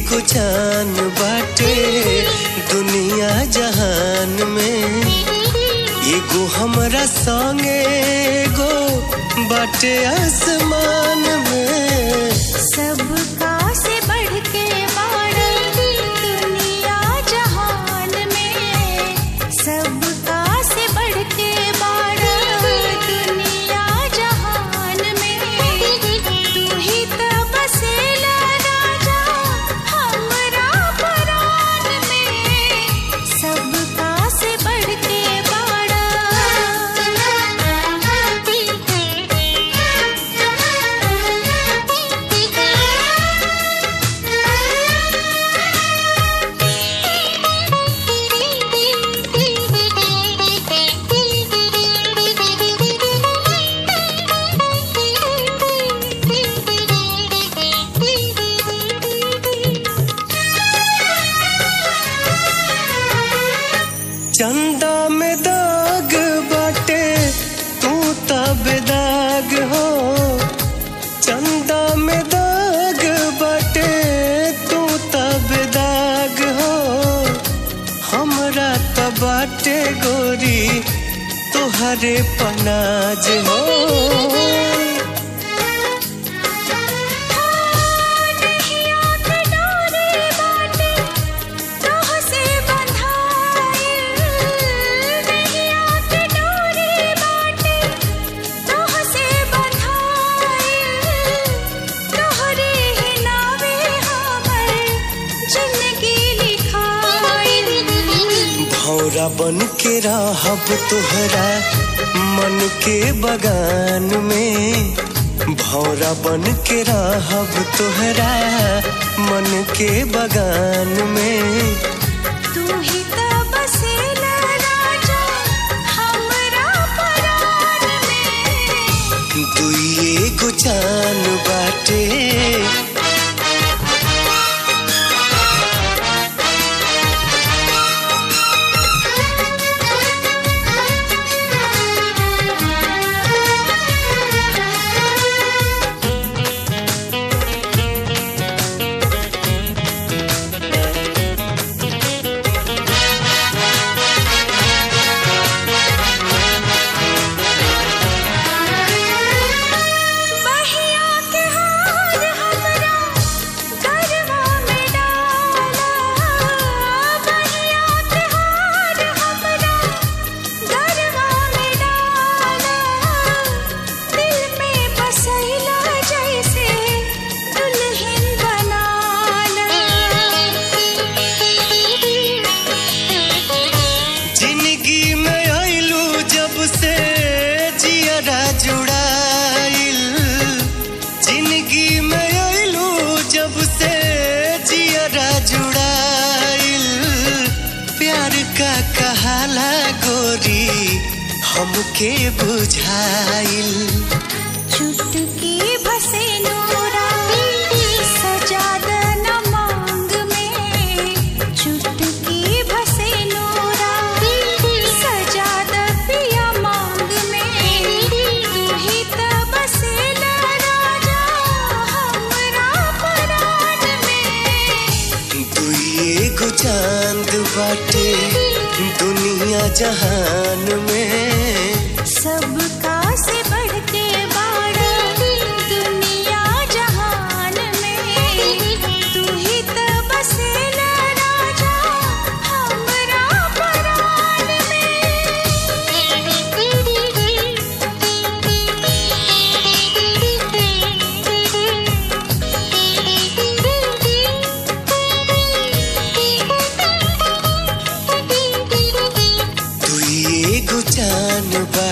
एगो जान बाटे दुनिया जहान में एगो हमरा संगे एगो बाटे आसमान में सबका से बढ़ के बाड़ दुनिया जहान में सबका से बढ़ के बाड़ दुनिया जहान में तू ही तो बसेला राजा हमरा परान में सबका से बढ़ के चंदा में दाग बाटे तू तब दाग हो चंदा में दाग बाटे तू तब दाग हो हमरा त बाटे गोरी तुहरे पनाज हो भौरा बन के रहब तोहरा मन के बगान में भौरा बन के रहब तोहरा मन के बगान में तू ही तो बसेला राजा हमरा परान में दुई एगो जान बाटे बहिया के हार हमरा गरबा में डाला बहिया के हार हमरा गरबा में डाला दिल में बसैला जैसे दुल्हन बनाला जिंदगी में आइलू जब से जियरा जुड़ाइल जिंदगी में आइलू जब से जियरा जुड़ाइल प्यार का कहाला गोरी हमके बुझाइल चुटकी भसे नूरा सजाद न मांग में चुटकी भसे नूरा सजाद पिया मांग में तू ही तो बसेला राजा हमरा परान में दुई एगो चांद बाटे दुनिया जहान में सबका से बढ़ के बाड़ दुनिया जहान में तू ही तो बसेला राजा हमरा परान दुई एगो जान बा